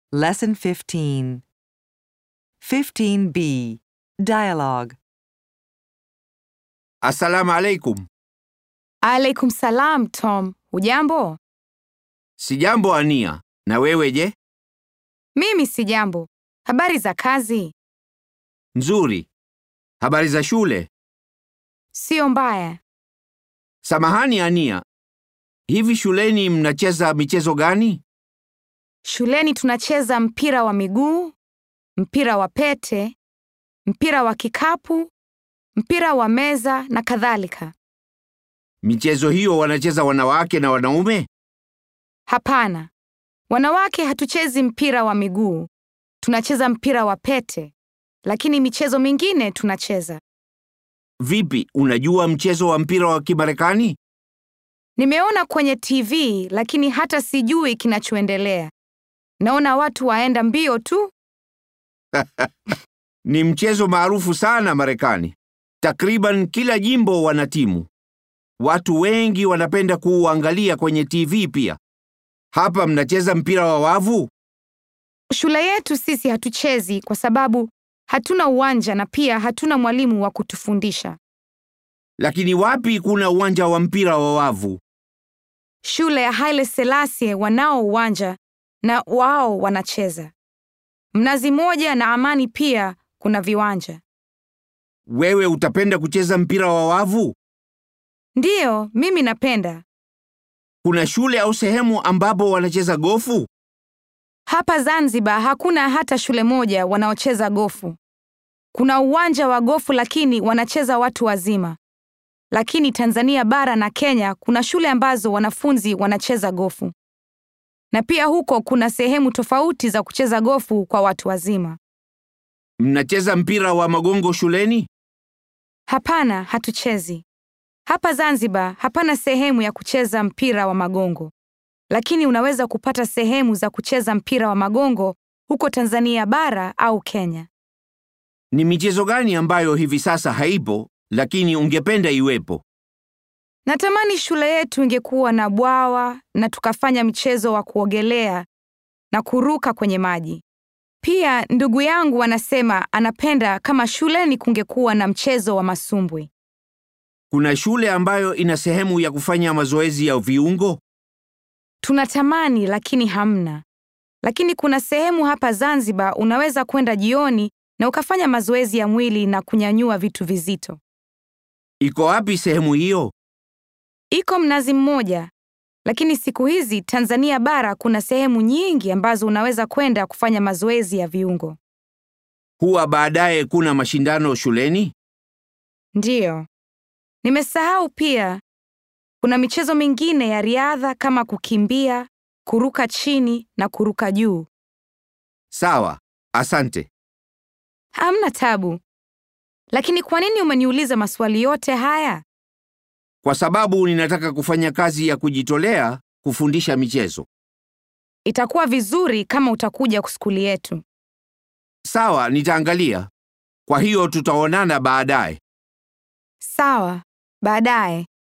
Lesson 15. 15b. Dialogue. Assalamu alaikum. Alaikum salam, Tom. Hujambo? Sijambo Ania. Na wewe je? Mimi si jambo. Habari za kazi? Nzuri. Habari za shule? Sio mbaya. Samahani Ania. Hivi shuleni mnacheza michezo gani? Shuleni tunacheza mpira wa miguu, mpira wa pete, mpira wa kikapu, mpira wa meza na kadhalika. Michezo hiyo wanacheza wanawake na wanaume? Hapana. Wanawake hatuchezi mpira wa miguu. Tunacheza mpira wa pete. Lakini michezo mingine tunacheza. Vipi, unajua mchezo wa mpira wa Kimarekani? Nimeona kwenye TV lakini hata sijui kinachoendelea. Naona watu waenda mbio tu. Ni mchezo maarufu sana Marekani. Takriban kila jimbo wana timu. Watu wengi wanapenda kuuangalia kwenye TV pia. Hapa mnacheza mpira wa wavu? Shule yetu sisi hatuchezi kwa sababu hatuna uwanja na pia hatuna mwalimu wa kutufundisha. Lakini wapi kuna uwanja wa mpira wa wavu? Shule ya Haile Selassie wanao uwanja na wao wanacheza. Mnazi Moja na Amani pia kuna viwanja. Wewe utapenda kucheza mpira wa wavu? Ndiyo, mimi napenda. Kuna shule au sehemu ambapo wanacheza gofu? Hapa Zanzibar hakuna hata shule moja wanaocheza gofu. Kuna uwanja wa gofu lakini wanacheza watu wazima. Lakini Tanzania bara na Kenya kuna shule ambazo wanafunzi wanacheza gofu. Na pia huko kuna sehemu tofauti za kucheza gofu kwa watu wazima. Mnacheza mpira wa magongo shuleni? Hapana, hatuchezi. Hapa Zanzibar hapana sehemu ya kucheza mpira wa magongo. Lakini unaweza kupata sehemu za kucheza mpira wa magongo huko Tanzania bara au Kenya. Ni michezo gani ambayo hivi sasa haipo lakini ungependa iwepo? Natamani shule yetu ingekuwa na bwawa na tukafanya mchezo wa kuogelea na kuruka kwenye maji. Pia ndugu yangu anasema anapenda kama shuleni kungekuwa na mchezo wa masumbwi. Kuna shule ambayo ina sehemu ya kufanya mazoezi ya viungo? Tunatamani lakini hamna. Lakini kuna sehemu hapa Zanzibar unaweza kwenda jioni na ukafanya mazoezi ya mwili na kunyanyua vitu vizito. Iko wapi sehemu hiyo? Iko Mnazi Mmoja. Lakini siku hizi Tanzania bara kuna sehemu nyingi ambazo unaweza kwenda kufanya mazoezi ya viungo. Huwa baadaye kuna mashindano shuleni? Ndiyo. Nimesahau pia kuna michezo mingine ya riadha kama kukimbia, kuruka chini na kuruka juu. Sawa, asante. Hamna tabu. Lakini kwa nini umeniuliza maswali yote haya? Kwa sababu ninataka kufanya kazi ya kujitolea kufundisha michezo. Itakuwa vizuri kama utakuja skuli yetu. Sawa, nitaangalia. Kwa hiyo tutaonana baadaye. Sawa, baadaye.